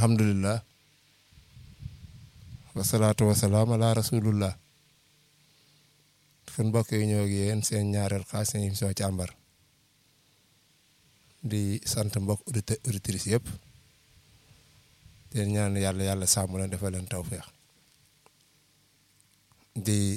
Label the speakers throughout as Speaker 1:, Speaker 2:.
Speaker 1: alhamdulillah wasalaatu wasalaam ala rasulullah kon mbokk yi ñëw ak yéen seen ñaareel xaas seen émission càmbar di sant mbokk auditrices yëpp te ñaan yàlla yàlla sàmm leen defal leen tawféex di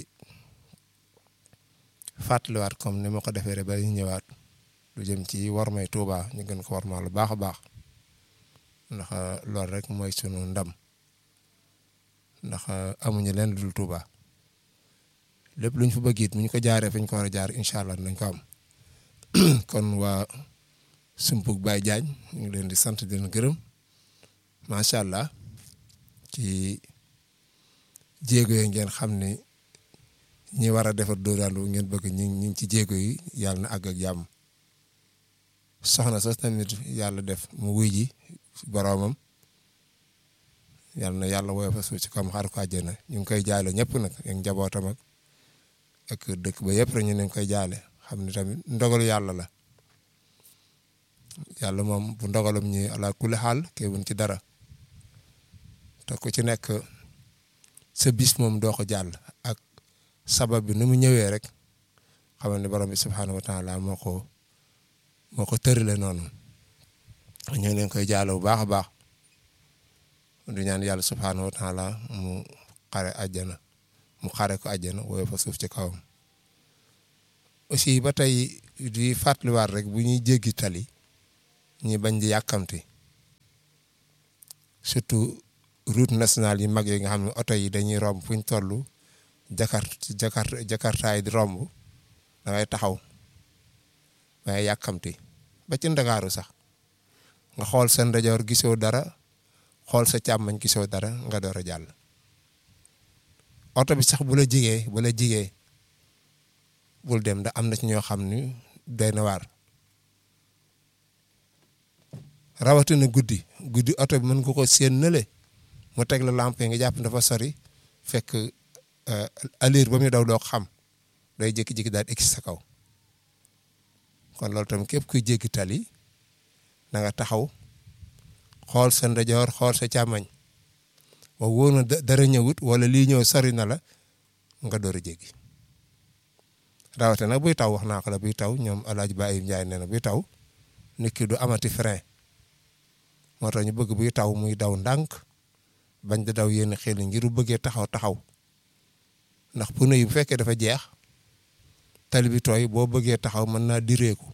Speaker 1: fàttaliwaat comme ni ma ko defee rek ba ñu ñëwaat lu jëm ci warmay Tuuba ñu gën ko warmaa lu baax a baax ndax loolu rek mooy sunu ndam ndax amuñu leen dul Tuuba lépp luñ fa bëgg it mu ñu ko jaaree fi ñu ko war a jaar incha allah dinañ ko am kon waa Sumpug Baye Diagne ñu ngi leen di sant di leen gërëm macha allah ci jéego yi ngeen xam ni ñi war a defar dóoraandu ngeen bëgg ñu ñu ngi ci jéego yi yàlla na àgg ak jàmm soxna sos tamit yàlla def mu wuy ji boroomam yàlla na yàlla woyo fa suuf ci kam xaar ko àjjana ñu ngi koy jaale ñëpp nag ak njabootam ak ak dëkk ba yëpp rek ñu ngi koy jaale xam ni tamit ndogalu yàlla la yàlla moom bu ndogalam ñi ala kulli xaal kee buñ ci dara te ku ci nekk sa bis moom doo ko jàll ak sabab bi nu mu ñëwee rek xamal ne borom bi subhaanahu wa taala moo ko moo ko tërale noonu ñu ngi leen koy jaale bu baax a baax du ñaan yàlla subhaanahu wa taala mu xare àjjana mu xare ko àjjana wooye fa suuf ci kawam aussi ba tey di fàttaliwaat rek bu ñuy jéggi tali ñi bañ di yàkkamti surtout route nationale yi mag yi nga xam ne oto yi dañuy romb fu ñu toll jakart jakart jakartaay di romb da ngay taxaw waaye yàkkamti ba ci ndakaaru sax nga xool sa ndajoor gisoo dara xool sa càmmañ gisoo dara nga door a jàll oto bi sax bu la jigee bu la jigee bul dem da am na ci ñoo xam ni doy na waar rawatina guddi guddi oto bi mën nga ko séen nële mu teg la lampe nga jàpp dafa sori fekk allure ba muy daw doo xam day jékki-jékki daal egsi sa kaw kon loolu tam képp kuy jéggi tali na nga taxaw xool sa ndajoor xool sa càmmañ wa wóor na dara ñëwut wala lii ñëw sori na la nga door a jéggi rawatina buy taw wax naa ko la buy taw ñoom El Hadj Baye Ndiaye nee na buy taw nit ki du amati frein moo tax ñu bëgg buy taw muy daw ndànk bañ da daw yenn xel ngir bu bëggee taxaw taxaw ndax pneu yi bu fekkee dafa jeex tali bi tooy boo bëggee taxaw mën naa direeku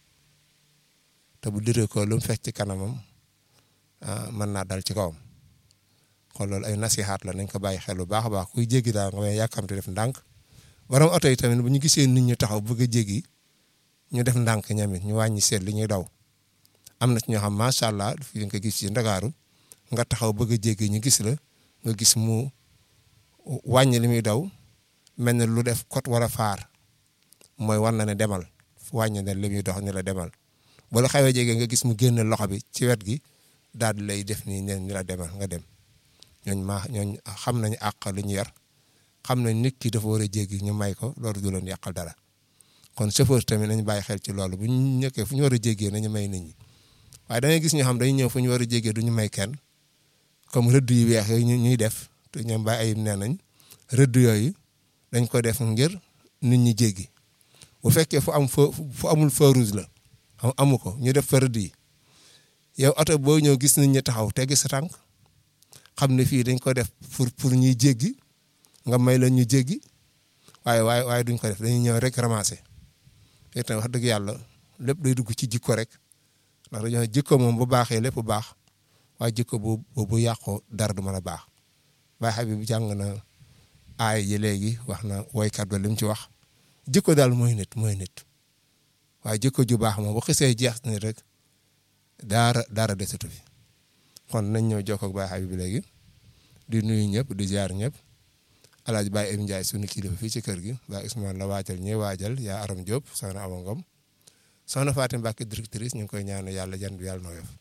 Speaker 1: te bu direekoo lu mu fekk ci kanamam mën naa dal ci kawam kon loolu ay nasihaat la nañ ko bàyyi xel bu baax a baax kuy jéggi daal nga may yàkkamte def ndànk borom oto yi tamit bu ñu gisee nit ñu taxaw bëgg a jéggi ñu def ndànk ñamit ñu wàññi seet li ñuy daw am na ci ñoo xam macha allah fi nga ko gis ci ndakaaru nga taxaw bëgg a jéggi ñu gis la nga gis mu wàññi li muy daw mel ne lu def kot wala faar mooy war na ne demal wàññi ne li muy dox ni la demal bala xawee jege nga gis mu génn loxo bi ci wet gi daal di lay def nii neen ni la demal nga dem ñooñ ma ñooñ xam nañu àq lu ñu yar xam nañ nit ki dafa war a jéggi ñu may ko loolu du leen yàqal dara kon chauffeur tamit nañu bàyyi xel ci loolu bu ñu ñëkkee fu ñu war a jéggee nañu may nit ñi waaye da ngay gis ñoo xam dañuy ñëw fu ñu war a jéggee du ñu may kenn comme rëdd yu weex yooyu ñuy def te ñoom bàyyi ayib nee nañ rëdd yooyu dañ ko def ngir nit ñi jéggi bu fekkee fu am feu fu amul feu rouge la amu ko ñu def fa rëdd yi yow oto boo ñëw gis nit ñi taxaw teggi sa tànk xam ne fii dañ ko def pour pour ñuy jéggi nga may la ñu jéggi waaye waaye waaye duñ ko def dañuy ñëw rek ramasser te itam wax dëgg yàlla lépp day dugg ci jikko rek ndax dañoo jikko moom bu baaxee lépp bu baax waaye jikko bu bu yàqoo dara du mën a baax Baay Habib jàng na aay yi léegi wax na woykat ba li mu ci wax jikko daal mooy nit mooy nit waaye jikko ju baax moom bu xisee jeex ni rek daara daara desatu fi kon nañ ñëw jokkoo ak Baay Habib léegi di nuyu ñëpp di ziar ñëpp alaaj Baye Em Ndiaye sunu kilifa fii ci kër gi Baye Ousmane la waajal ñi waajal yaa Aram Diop soxna Awa Ngom soxna Fatim Mbacke directrice ñu ngi koy ñaanal yàlla jan bi yàlla nooyof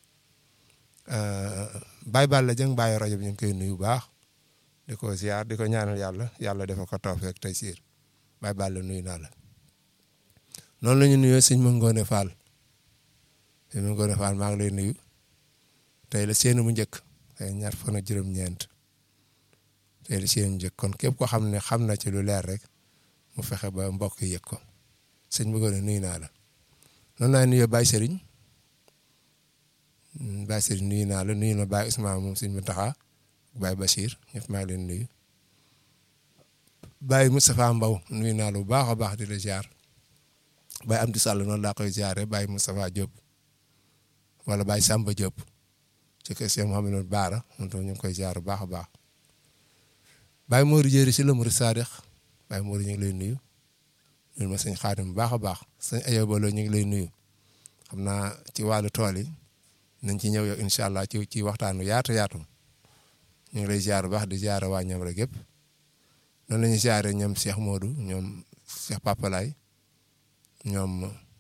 Speaker 1: Baye Balla Dieng Baye rajo bi ñu ngi koy nuyu bu baax di ko ziar di ko ñaanal yàlla yàlla dafa ko tawfeex tey siir Baye Balla nuyu naa la noonu la ñu nuyoo sëñ Mangone Fall sëñ Mangone Fall maa ngi lay nuyu tey la seen mu njëkk tey ñaar fan ak juróom-ñeent tey di seen njëkk kon képp ko xam ne xam na ci lu leer rek mu fexe ba mbokk yi yëg ko sëñ bi ne nuyu naa la noonu naa nuyoo Baye Serigne Baye Serigne nuyu naa la nuyu na Baye Ousmane moom sëñ Mountakha Baye Bachir ñëpp maa ngi leen nuyu Baye Moustapha Mbaw nuyu naa la bu baax a baax di la ziar Baye Amdi Sall noonu laa koy ziare Baye Moustapha Diop wala Baye Samba Diop ci kër Cheikh Mouhamadou Baara moom tam ñu ngi koy ziar bu baax a baax Baye Mor Jéeri si la Mouride Sadikh Baye Mor ñu ngi lay nuyu nuyu ma sëñ Xaadim bu baax a baax sëñ Ayobalo ñu ngi lay nuyu xam naa ci wàllu tool yi nañ ci ñëw yow incha allah ci ci waxtaanu yaatu yaatu ñu ngi lay ziar bu baax di ziar waa ñoom rek yëpp noonu la ñuy ziare ñoom Cheikh Modou ñoom Cheikh Papalaay ñoom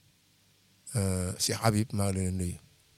Speaker 1: Cheikh Habib maa ngi leen nuyu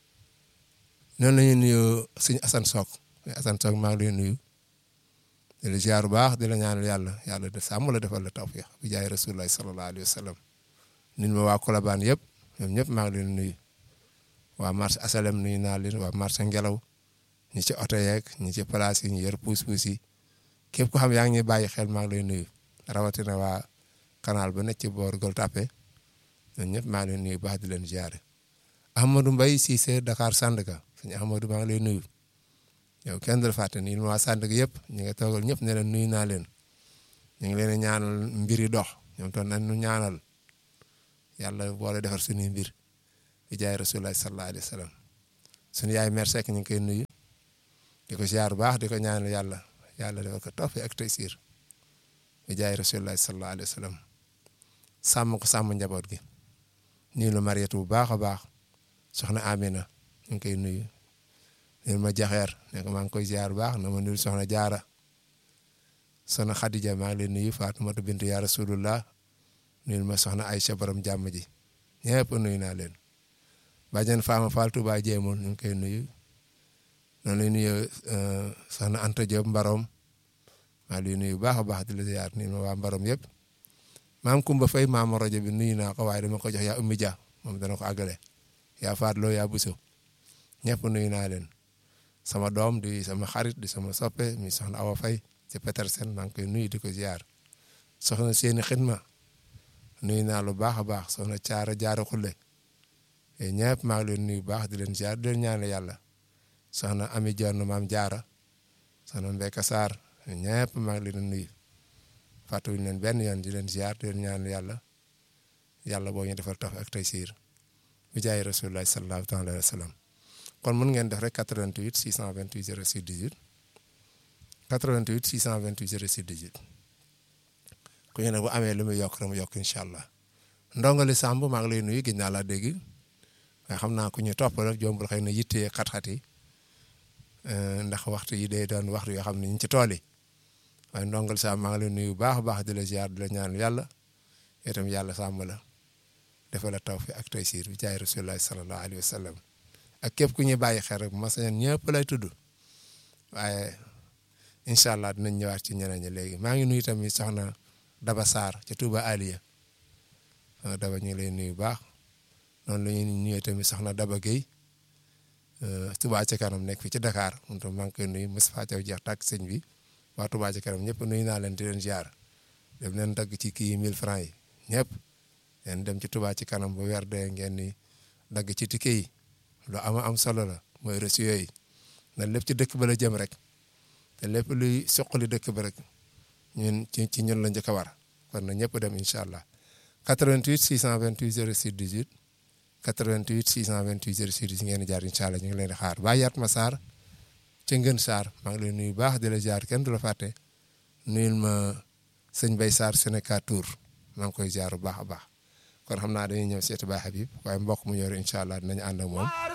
Speaker 1: noonu la ñuy nuyu sëñ Assane Sock sëñ Assane Sock maa ngi leen nuyu di la ziar bu baax di la ñaanal yàlla yàlla de sàmm la defal la tawfiq bi jaay rasulullah sallallahu alayhi wa sallam nit ma waa Colobane yëpp ñoom ñëpp maa ngi leen nuyu waa marché asalem nuyu naa leen waa marché ngelaw ñi ci oto yeeg ñi ci place yi ñu yor puus-puus yi képp ko xam yaa ngi ñuy bàyyi xel maa ngi lay nuyu rawatina waa canal ba nekk ci boor Gueule Tapée ñoom ñëpp maa ngi leen nuyu baax di leen ziare Ahmadou Mbaye Cissé Dakar Sandaga suñu Ahmadou maa ngi lay nuyu yow kenn du la fàtte nii waa Sandaga yëpp ñu ngi toogal ñëpp ne leen nuyu naa leen ñu ngi leen ñaanal mbir yi dox ñoom toon nañ ñu ñaanal yàlla boole defar suñuy mbir bi jaay rasulullah sallallahu alayhi wa sallam suñu yaay mère Seck ñu ngi koy nuyu di ko ziar bu baax di ko ñaanal yàlla yàlla defal ko tawfiq ak taysiir bi jaay rasulullah sallallahu alayhi wa sallam sàmm ko sàmm njaboot gi nuyu la Mariette bu baax a baax soxna Amina ñu ngi koy nuyu nuyu ma jaxeer ne ko maa ngi koy ziar bu baax na ma nuyu soxna Jaara soxna Khadija maa ngi lay nuyu Faatumata bintu yaa rasulullah nuyu ma soxna Aïcha borom jàmm ji ñëpp nuyu naa leen bàjjen Fama Fall Touba Jéemoon ñu ngi koy nuyu noonu lay nuyu soxna Anta Diop Mbarom maa ngi lay nuyu baax a baax di la ziar nuyu ma waa Mbarom yëpp maam Kumba Fay maam rajo bi nuyu naa ko waaye dama ko jox yaa Ummi Dia moom dana ko àggale yaa Faat Loo yaa Buso ñëpp nuyu naa leen sama doom di sama xarit di sama soppe mi soxna Awa Fay ci Petersen maa ngi koy nuyu di ko ziar soxna seeni xidma nuyu naa lu baax a baax soxna caara jaara xulle ñëpp maa ngi leen nuyu baax di leen ziar di leen ñaanal yàlla soxna ami jonn maam jaara soxna mbeka saar ñëpp maa ngi leen nuyu fàttewuñu leen benn yoon di leen ziar di leen ñaanal yàlla yàlla boo ñu defal taf ak taysiir bi jaay rasulullah sallallahu taala wa sallam kon mën ngeen def rek 88 628 06 18 88 628 06 18 ku ñu ne bu amee lu muy yokk rek mu yokk incha allah ndongali Samb maa ngi lay nuyu gis naa laa dégg waaye xam naa ku ñu topp rek jombul xëy na yittee xat-xat yi ndax waxtu yi day doon waxtu yoo xam ne ñu ci tool yi waaye ndongali Samb maa ngi lay nuyu bu baax a baax di la ziar di la ñaan yàlla itam yàlla sàmm la defal la tawfiq ak taysiir bi jaay rasulullah sallallahu alayhi wa sallam ak képp ku ñuy bàyyi xel rek ma sañoon ñëpp lay tudd waaye incha allah dinañ ñëwaat ci ñeneen ñi léegi maa ngi nuyu tamit soxna Daba Sarr ca Touba Aliya Daba ñu ngi lay nuyu baax noonu la ñuy nuyu tamit soxna Daba Guèye Touba ca kanam nekk fi ci Dakar moom tam maa ngi koy nuyu Moustapha Thiaw jeex tàkk sëñ bi waa Touba ca kanam ñëpp nuyu naa leen di leen ziar dem leen dagg ci kii 1000 francs yi ñëpp leen dem ci Touba ci kanam bu weer dee ngeen ni dagg ci tike yi lu am am solo la mooy reçu yooyu na lépp ci dëkk ba la jëm rek te lépp luy soqali dëkk ba rek ñun ci ci ñun la njëkk a war kon na ñëpp dem incha allah 88 628 06 18 88 628 06 18 ngeen di jaar incha allah ñu ngi leen di xaar ba yaat ma Sarr ca Ngën Sarr maa ngi leen nuyu baax di la jaar kenn du la fàtte nuyul ma sëñ Bay Sarr Sénégal Tour maa ngi koy jaar bu baax a baax kon xam naa dañuy ñëw seeti Baay Habib waaye mbokk mu ñëw incha allah dinañu ànd ak moom.